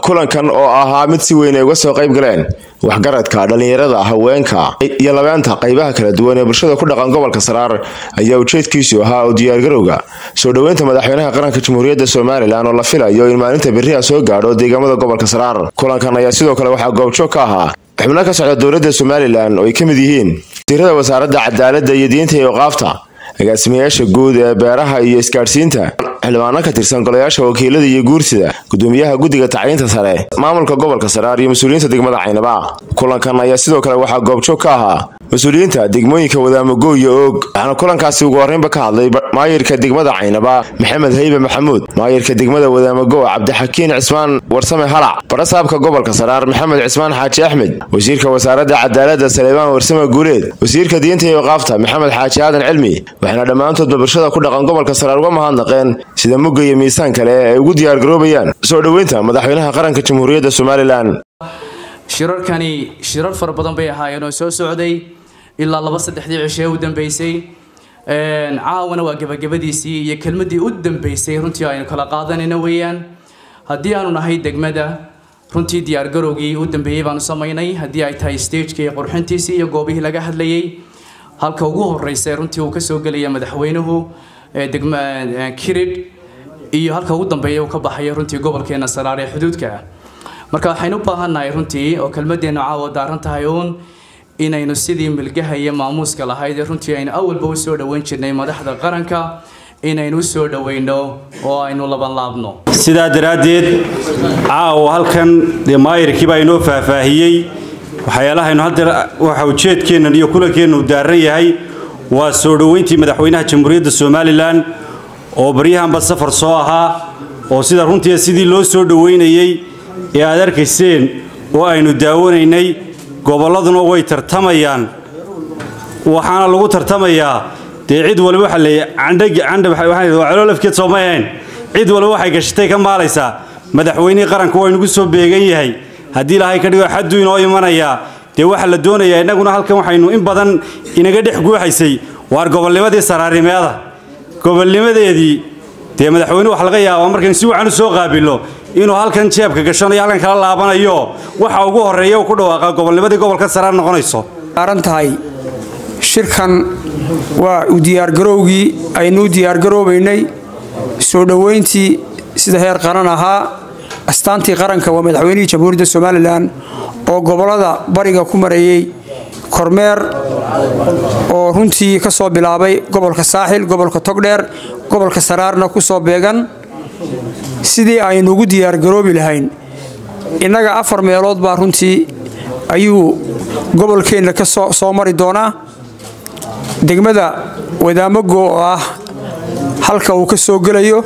kulankan oo ahaa mid si weyn ay uga soo qayb galeen waxgaradka dhallinyarada haweenka iyo labeenta qaybaha kala duwan ee bulshada ku dhaqan gobolka saraar ayaa ujeedkiisu ahaa oo diyaargarowga soo dhoweynta madaxweynaha qaranka jamhuuriyadda somalilan oo la filayo in maalinta beriha soo gaadho deegaamada gobolka saraar kulankan ayaa sidoo kale waxaa goobjoog ka ahaa xubno ka socda dowladda somalilan oo ay ka mid yihiin wasiirada wasaaradda cadaaladda iyo diinta iyo oqaafta agaasimayaasha guud ee beeraha iyo isgaadhsiinta xildhibaano ka tirsan golayaasha wakiilada iyo guursida gudoomiyaha guddiga tacliinta sare maamulka gobolka saraar iyo mas-uuliyiinta degmada caynaba kulankan ayaa sidoo kale waxaa goobjoog ka ahaa mas-uuliyiinta degmooyinka wadaamago iyo oog waxaana kulankaasi ugu horreynba ka hadlay maayirka degmada caynaba maxamed haybe maxamuud maayirka degmada wadaamago cabdixakiin cismaan warsame halac barasaabka gobolka saraar maxamed cismaan xaaji axmed wasiirka wasaaradda cadaaladda saleebaan warsame guuleed wasiirka diinta iyo oqaafta maxamed xaaji aadan cilmi waxaana dhammaantoodba bulshada ku dhaqan gobolka saraar uga mahadnaqeen sida mugga iyo miisaan kale ay ugu diyaargaroobayaan soo dhoweynta madaxweynaha qaranka jamhuuriyadda somalilan shirarkani shirar fara badan bay ahaayeen oo soo socday ilaa laba saddexdii cishe u dambeysay caawana waa gebagabadiisii iyo kelmadii u dambeysay runtii aynu kala qaadanayna weeyaan haddii aanu nahay degmada runtii diyaargarowgii u dambeeyey baanu samaynay haddii ay tahay stageka iyo qurxintiisii iyo goobihii laga hadlayay halka ugu horeysa runtii uu kasoo gelaya madaxweynuhu degma kirid iyo halka ugu dambeeya uu ka baxayo runtii gobolkeena saraar ee xuduudka ah marka waxaynu u baahannahay runtii oo kelmadeennu caawa daaran tahay uun inaynu sidii milgaha iyo maamuuska lahayd ee runtii aynu awalba u soo dhoweyn jirnay madaxda qaranka inaynu u soo dhoweyno oo aynu labanlaabno sidaa daraaddeed caawa halkan dee maayirkii baa inoo faahfaahiyey waxyaalahaynu hadda waxa ujeedkeennan iyo kulankeennu daaran yahay waa soo dhoweyntii madaxweynaha jamhuuriyadda somalilan oo baryahanba safar soo ahaa oo sida runtii sidii loo soo dhoweynayey ee aad arkayseen oo aynu daawanaynay gobolladuna way tartamayaan waxaana lagu tartamayaa dee cid waliba waxa leeyahay candhcandhcaloolafkeed sooma ahayn cid waliba waxay gashatay ka maalaysaa madaxweynihii qaranku waa inugu soo beegan yahay haddii ilaahay ka dhigo xaddu inoo imanayaa dee waxaa la doonayaa innaguna halkan waxaynu in badan inaga dhex guuxaysay waar gobolnimadii saraarnimeeda gobolnimadeedii dee madaxweyne wax laga yaabaa markaynu si wacan u soo qaabilno inuu halkan jeebka gashanayo halkan kala laabanayo waxa ugu horreeya uu ku dhawaaqa gobolnimadii gobolka saraar noqonayso saaran tahay shirkan waa u diyaargarowgii aynu u diyaargaroobaynay soo dhoweyntii sida heer qaran ahaa astaantii qaranka waa madaxweynihii jamhuuriyadda somalilan oo gobollada bariga ku mareeyey kormeer oo runtii ka soo bilaabay gobolka saaxil gobolka togdheer gobolka saraarna ku soo beegan sidii aynu ugu diyaargaroobi lahayn innaga afar meelood baa runtii ayuu gobolkeenna ka soo mari doonaa degmada wadaamago oo ah halka uu ka soo gelayo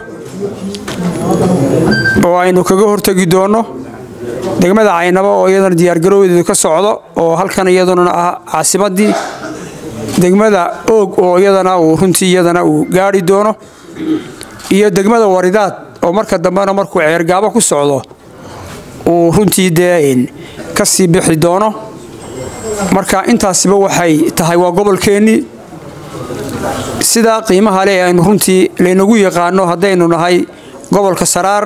oo aynu kaga hortegi doonno degmada caynabo oo iyadana diyaargarowdeedu ka socdo oo halkan iyaduna ah caasimaddii degmada oog oo iyadana uu runtii iyadana uu gaari doono iyo degmada waridaad oo marka dambena markuu ceergaabo ku socdo uu runtii dee ka sii bixi doono marka intaasiba waxay tahay waa gobolkeennii sidaa qiimaha leh aynu runtii laynagu yaqaano haddaynu nahay gobolka saraar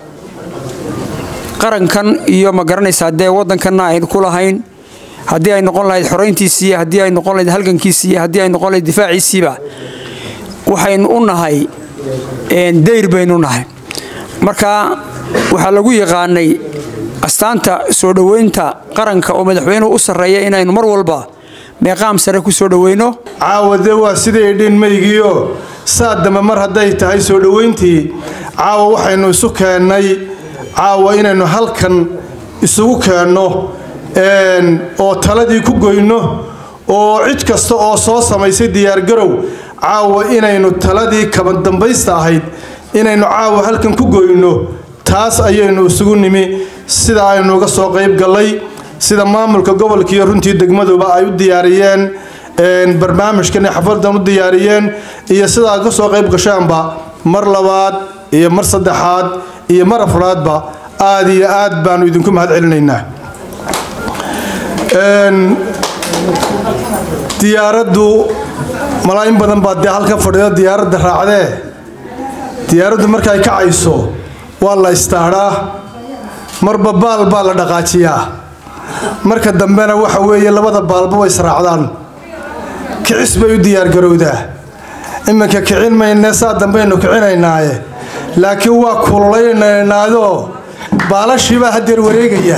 qarankan iyo ma garanaysaa dee waddankanna aynu ku lahayn haddii ay noqon lahayd xorayntiisiiyo haddii ay noqon lahayd halgankiisiiyo haddii ay noqon lahayd difaaciisiiba waxaynu u nahay dayr baynu nahay marka waxaa lagu yaqaanay astaanta soo dhoweynta qaranka oo madaxweynuhu u sarreeya inaynu mar walba meeqaam sare ku soo dhoweyno caawade waa sidii dhinmaygiio saa dambe mar hadday tahay soo dhoweyntii caawa waxaynu isu keennay caawa inaynu halkan isugu keenno oo taladii ku goyno oo cid kasta oo soo samaysay diyaargarow caawa inaynu taladii kabadambaysta ahayd inaynu caawa halkan ku goyno taas ayaynu isugu nimi sida aynu uga soo qayb gallay sida maamulka gobolkiiyo runtii degmaduba ay u diyaariyeen barnaamijkan xafladan u diyaariyeen iyo sidaa ka soo qayb gashaanba mar labaad iyo mar saddexaad iyo mar afraadba aad iyo aad baanu idinku mahad celinaynaa diyaaraddu malaayin badan baa dee halka fadhida diyaaradda raacdee diyaaraddu markay kacayso waa la istaadhaa marba baal baa la dhaqaajiyaa marka dambena waxa weeye labada baalba way israacdaan kicis bay u diyaargarowdaa iminka kicin maynee saa dambaynu kicinaynaaye laakiin waa kululaynaynaadoo baalashiibaa hadeer wareegaya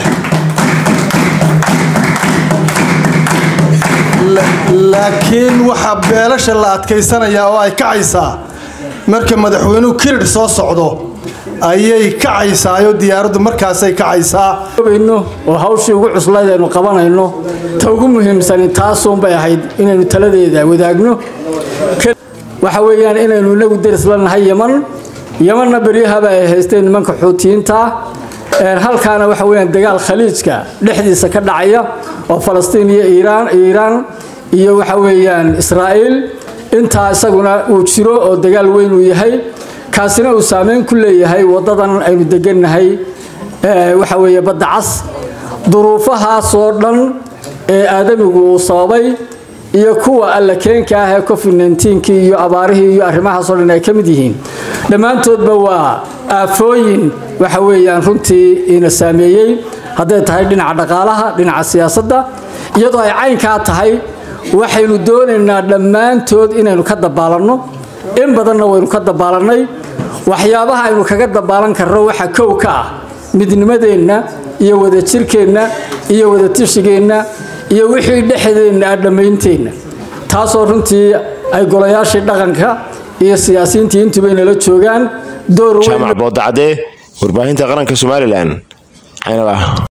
laakiin waxaa beelasha la adkaysanayaa oo ay kacaysaa marka madaxweynuhu kiridh soo socdo ayay kacaysaayo diyaaraddu markaasay kacaysaa oo hawshii ugu cuslayd aynu qabanayno ta ugu muhiimsani taasuunbay ahayd inaynu taladeeda wadaagno waxa weeyaan inaynu inagu deris la nahay yaman yamanna beryahaba ay haysteen nimanka xuutiyiinta halkaana waxa weyaan dagaal khaliijka dhexdiisa ka dhacaya oo falastiin iyo iiraan iiraan iyo waxa weeyaan israa'iil intaa isaguna uu jiro oo dagaal weyn uu yahay kaasina uu saameyn ku leeyahay waddadan aynu degannahay waxa weeye badda cas duruufahaasoo dhan ee aadamigu uu sababay iyo kuwa alla keenka ah ee covid nnteenkii iyo abaarihii iyo arrimahaasoo dhan ay ka mid yihiin dhammaantoodba waa aafooyin waxa weeyaan runtii ina saameeyey hadday tahay dhinaca dhaqaalaha dhinaca siyaasadda iyadoo ay caynkaa tahay waxaynu doonaynaa dhammaantood inaynu ka dabaalanno in badanna waynu ka dabaalannay waxyaabaha aynu kaga dabaalan karno waxa kow ka ah midnimadeenna iyo wadajirkeenna iyo wadatirshigeenna iyo wixii dhexdeenna ah dhammaynteenna taasoo runtii ay golayaashii dhaqanka iyo siyaasiyiintii intuba inala joogaan door jaamac boodacadee warbaahinta qaranka somalilan caynaba